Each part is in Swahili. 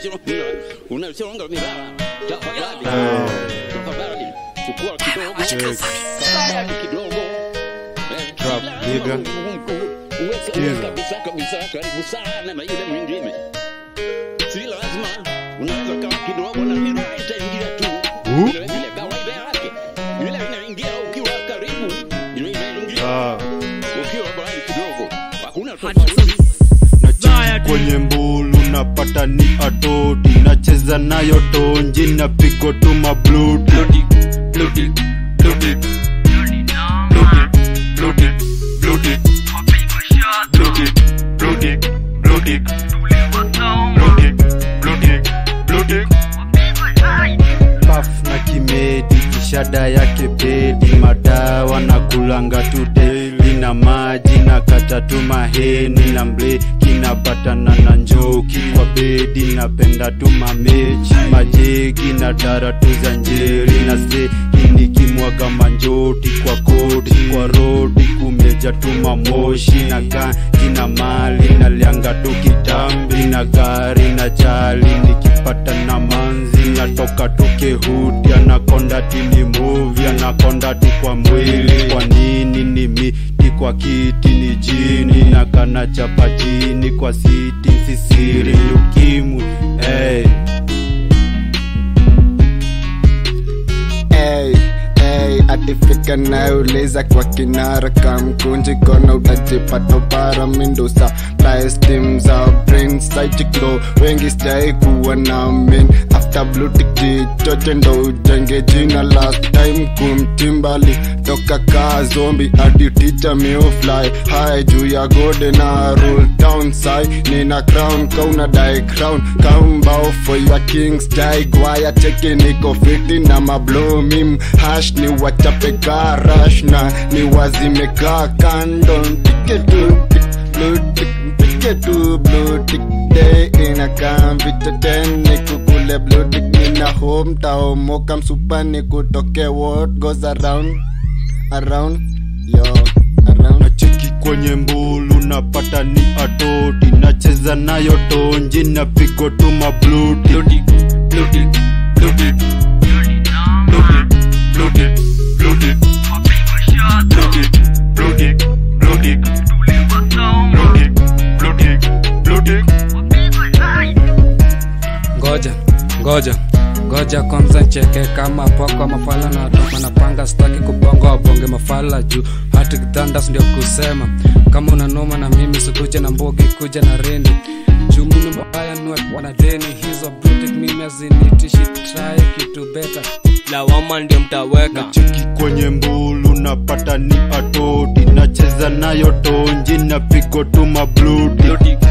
unachonga milala tafadhali tafadhali chukua kidogo tafadhali kidogo Eh, Trap, kila nigga. uweze Skiza. kabisa kabisa karibu sana na yule mwingine si lazima unaweza kama kidogo na mimi itaingia tu Uh. vile vile kawaida yake vile inaingia ukiwa karibu vile inaingia Ah, ukiwa mbali kidogo hakuna tofauti na kwenye mbulu napata ni atoti nacheza nayo tonji napigo tu mabluti paf na kimedi kishada yake bedi madawa na kulanga tu daily na maji na kata tu maheni na mbleki napatana na njoki kwa bedi napenda tu mamechi majegi na dara tu za njeri na seki nikimwaga manjoti kwa kodi kwa rodi kumeja tu mamoshi na ganji na mali na lianga tu kitambi na gari na jali nikipata na manzi natoka tu kehudi anakonda tini muvi anakonda tu kwa mwili kwa nini ni miti kwa kiti ni jini na kana chapa chini kwa siti sisiri ni ukimwi hey. Ey, ey, atifika nayouliza kwa kinara kamkunji kona utajipata para mindusa plastim za brain psychiclo wengi sijai kuwa na min after blue tick jichoche ndo ujenge jina last time kumtimbali toka kaa zombi hadi ticha miufly high juu ya gode na rule town sai nina crown kauna die crown kaumbao for your kings jai gwaya cheki niko fiti na mablo mim hash ni wachape karash na ni wazime kaa kando mpike tu blue tick mpike tu blue tick day inakaa viteteni kukule blue tick nina home taomoka msupa ni kutoke what goes around around yo around nacheki kwenye mbulu napata ni atoti nacheza nayo tonji napigo tu mabluti ngoja ngoja ngoja kwanza ncheke kama poko mafala na watoka napanga staki kubonga wabonge mafala juu hati kithandas ndio kusema kama unanoma na mimi sikuja na mbogi kuja na rendi juu mimi mbaya nuwe wanadeni hizo brutik mimi azinitishi try kitu beta lawama ndio mtaweka nacheki kwenye mbulu napata ni atoti nacheza nayo tonji napigo tu mabluti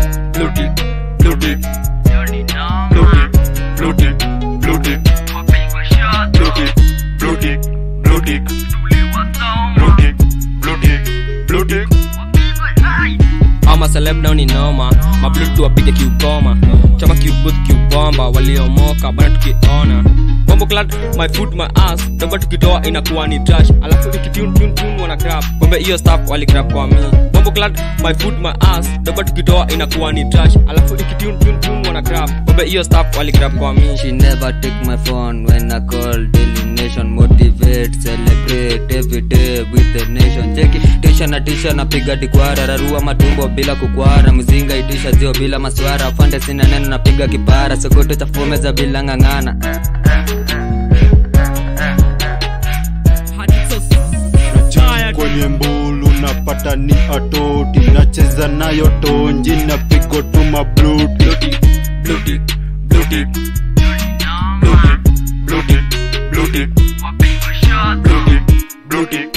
ama celeb nao ni noma mablutu wapige kiukoma chama kiubuth kiubomba waliomoka bana tukiona bombo clad my foot my ass doba tukitoa inakuwa ni trash alafu ikituntun wana grab bombe hiyo staff wali grab kwa mi bombo clad my foot my ass doba tukitoa inakuwa ni trash alafu ikituntun wana grab bombe hiyo staff wali grab kwa mi She never take my phone when I call Daily Nation motivate celebrate every day with the nation cheki tisha na tisha napiga dikwara rarua matumbo bila kukwara mzinga itisha zio bila maswara fande sina neno napiga kipara sokoto chafumeza bila ng'ang'ana nacheki kwenye mbulu napata ni atoti nacheza nayo tonji napigo tu mabluti Blue tick, blue tick, blue tick, blue tick, blue tick,